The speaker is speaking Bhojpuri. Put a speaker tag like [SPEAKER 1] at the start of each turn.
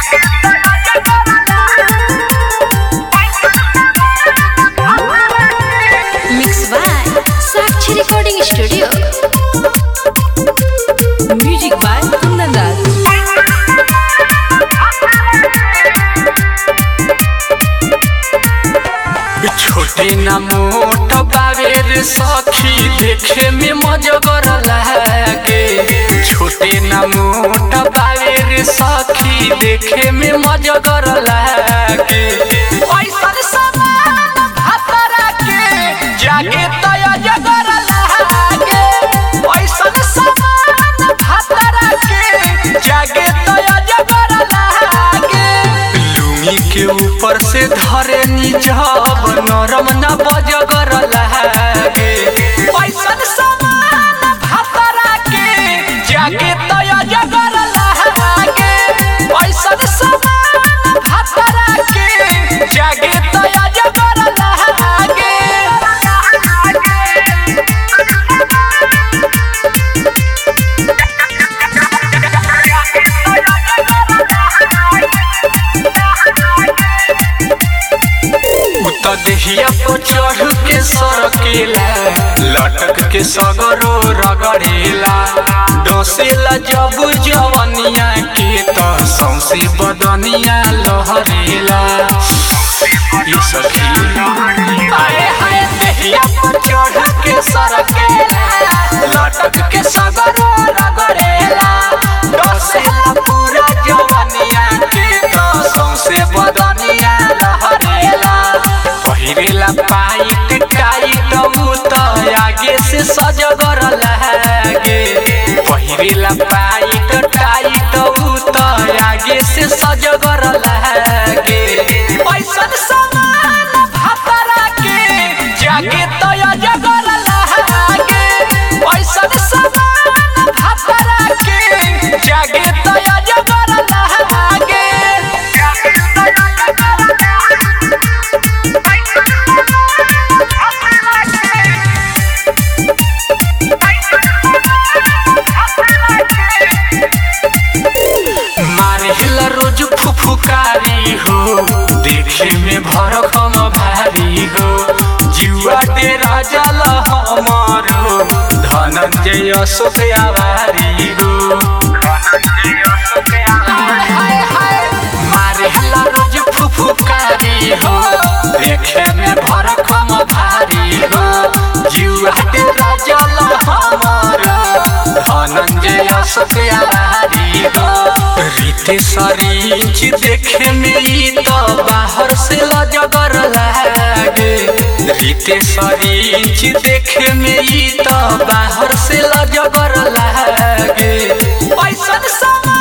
[SPEAKER 1] Mixed by Sakshi Recording Studio.
[SPEAKER 2] Music by Kundan Raj.
[SPEAKER 3] छोटे ना मोट बावेर सखी देखे में मजगर लागे छोटे ना मोट बावेर सखी देखे में मजगर लागे ऐसन समान भातरा के जागे तय जगर लागे ऐसन समान भातरा के जागे तय जगर लागे लुंगी के ऊपर से धरे निजब नरम न बजगर लागे पैसन समान भातरा के जागे तय जगर लागे पैसन समान भातरा के जागे तय जगर लागे उत देहिया पर चढ़ के सरकेला लटक के सगरो रगड़ेला डसेला जब जवनिया के त सौसे बदनिया लहरेला ई सखी आए हाय देहिया पर चढ़ के सरकेला लटक के सगरो रगड़ेला डसेला पूरा जवनिया के त सौसे बदनिया लहरेला पहिरेला पाइट टाइट उ त आगे से सजगर लागे पहिरेला पाइट टाइट उ त आगे से सजगर लागे पैसन समान भातरा के जागे तय जगर लागे पैसन समान भातरा के जागे तय जगर लागे मारेला रोज फुफुकारी हो देखे में भरखम भारी हो जुआ डेरा जल हमारो धनंजय अशोक आवारी हो मारेला रोज फुफुकारी हो देखे में भरखम भारी हो जुआ डेरा जल हमारो धनंजय अशोक आवारी हो रीते सरीच देखे में ई तो बाहर से लजगर लागे रीते सरीच देखे में ई तो बाहर से लजगर लागे पैसन समा